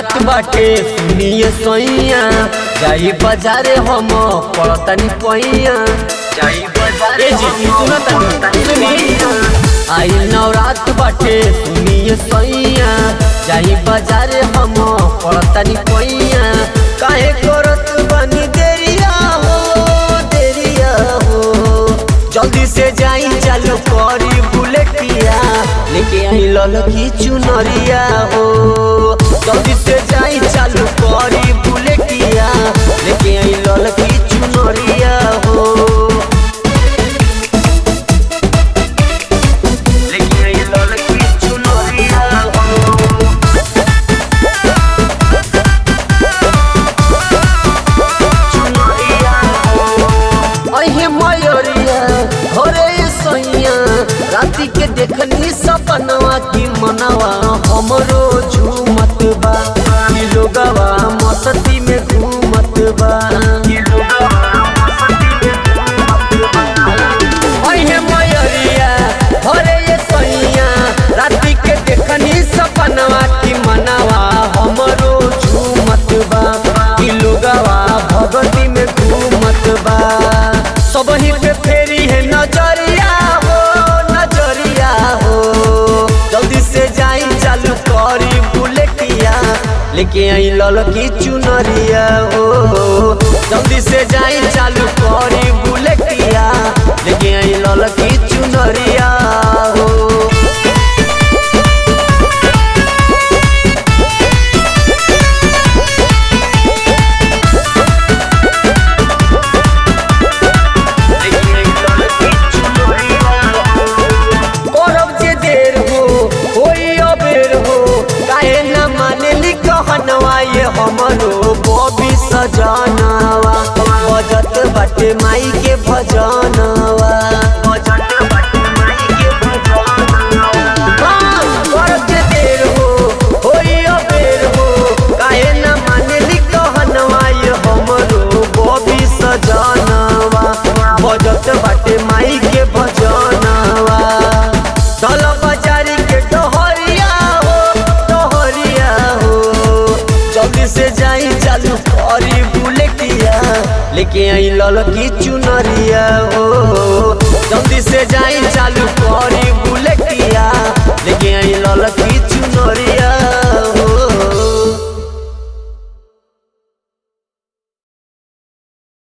नवरात बाटे सुनिए सैया जाई बाजारे हम पड़तनी पैया जाई बाजारे आई नवरात बाटे सुनिए सैया जाई बाजारे हम पड़तनी पैया काहे करत बनी देरिया हो देरिया हो जल्दी से जाई चालू करी बुलेटिया लेके आई ललकी चुनरिया हो जल्दी से जाई चालू करी बुलेटिया लेके आई ललकी चुनरिया हो लेके आई ललकी चुनरिया हो अहे मयूरिया होरे सैया राति के देखनी सपनवा की मनवा हमरो झूमत बा ई लोगवा मस्ती में घूमत बा अहे मयूरिया होरे सैया राति के देखनी सपनवा की मनवा हमरो झूमत बा ई लोगवा भगती में घूमत बा सबही पे फेरी है नजरिया हो नजरिया हो जल्दी से जाई चालू करी बुलेटिया लेके आई ललकी चुनरिया हो जल्दी से जाई चालू करी बुलेटिया लेके आई ललकी चुनरिया हो करब जे देर हो होई अबेर हो काहे न मानेली कहनवा ये हमरो बॉबी सजनवा बजत बाटे माई के भजनवा बजत बाटे माई के भजनवा करब जे देर हो होई अबेर हो काहे न मानेली कहनवा ये हमरो बॉबी सजनवा बजत बाटे माई के भजनवा चल बाजारी के डहरिया हो डहरिया हो जल्दी से जाई चालू करी बुलेटिया लेके आई ललकी चुनरिया हो जल्दी से जाई चालू करी बुलेटिया लेके आई ललकी